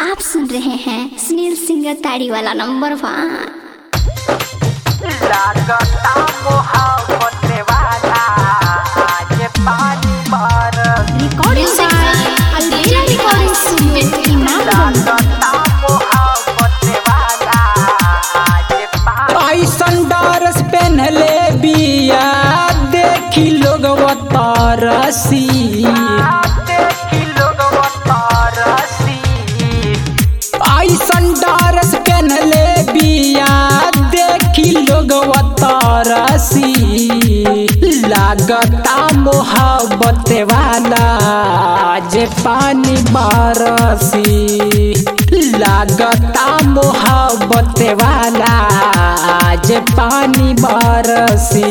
आप सुन रहे हैं सुनील सिंगर ताड़ी वाला नंबर वन लागता मोहब्बत वाला आज पानी बरस recording Albela recording studio Imamganj लागता मोहब्बत वाला आज पानी ऐसन डरस पहनले बिया देखी लोग तरसी देखी लोग तरसी ऐसन डरस पहनले बिया देखी लोग तरसी लागता मोहब्बत वाला जे पानी बरसी लागता मोहब्बत वाला जे पानी बरसी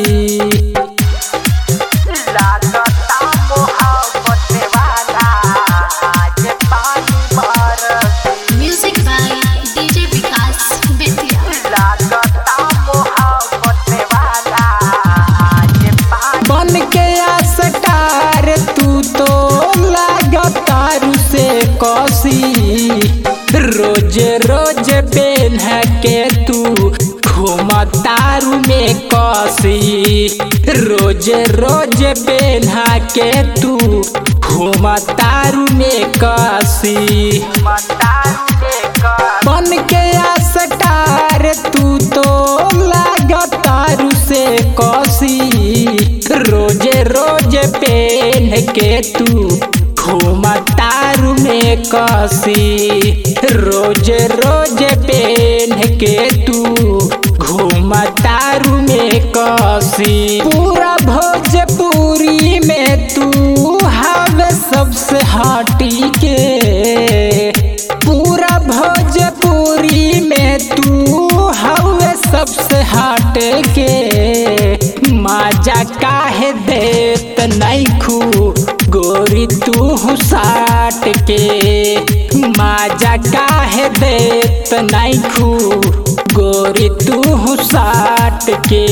लागता मोहब्बत वाला आज पानी बरस music by DJ Vikas Bettiah लागता मोहब्बत वाला आज पानी बन के आसटार तू तो लगातार से कसी रोज रोज पेन के तू घुमतारू में कसी रोज रोज पेन के तू घुमतारू में कसी मतारू लेकर बन के आसटार तू तो लगातार से कसी रोज रोज पेन के तू घुमतारू में कसी रोज रोज पेन के तू घुमतारू में कसी पूरा भोजपुरी में तू हवे सबसे हटी के पूरा भोजपुरी में तू हवे सबसे हट के मजा काहे देत नहीं खू गोरी तू साट के मजा काहे देत नहीं खू गोरी तू साट के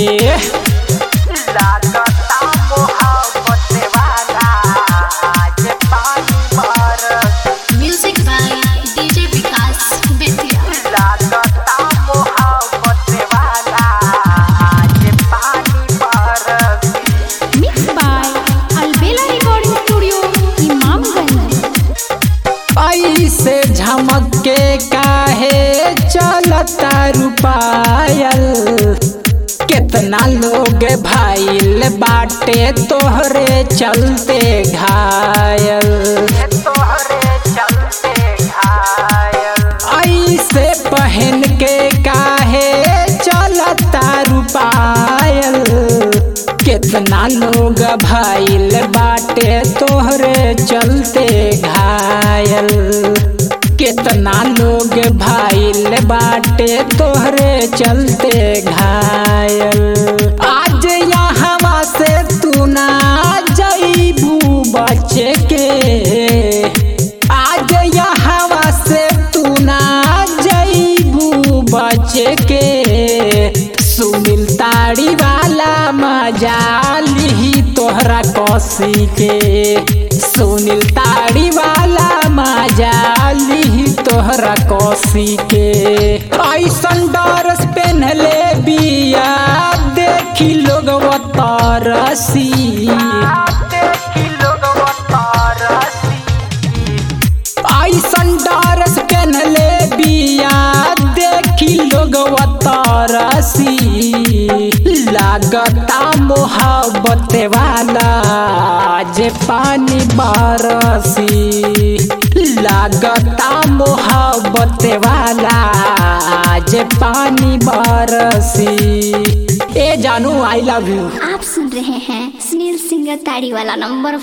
लागता मोहब्बत वाला आज पानी बरस music by DJ Vikas Bettiah लागता मोहब्बत वाला आज पानी बरस mix by Albela recording studio Imamganj ऐसे झमक के काहे चलता रुपायल कितना लोग भाईल बाटे तोहरे चलते घायल तोहरे चलते घायल ऐसे पहन के काहे चलता रुपायल कितना लोग भाईल बाटे तोहरे चलते घायल कितना लोग भाईल बाटे तोहरे चलते घायल आज यहाँ से तू ना जईबू बचे के आज यहाँ से तू ना जईबू बचे के सुनील ताड़ी वाला मजा लिही तोहरा कसी के सुनील ताड़ी वाला मजा लिही तोहरा कसी के ऐसन डरस पहनले बिया देखी लोग तरसी देखी लोग तरसी ऐसन डरस पहनले बिया देखी लोग तरसी लागता मोहब्बत वाला जे पानी बरसी लागता मोहब्बत वाला जे पानी बरसी ए जानू आई लव यू आप सुन रहे हैं सुनील सिंगर ताड़ी वाला नंबर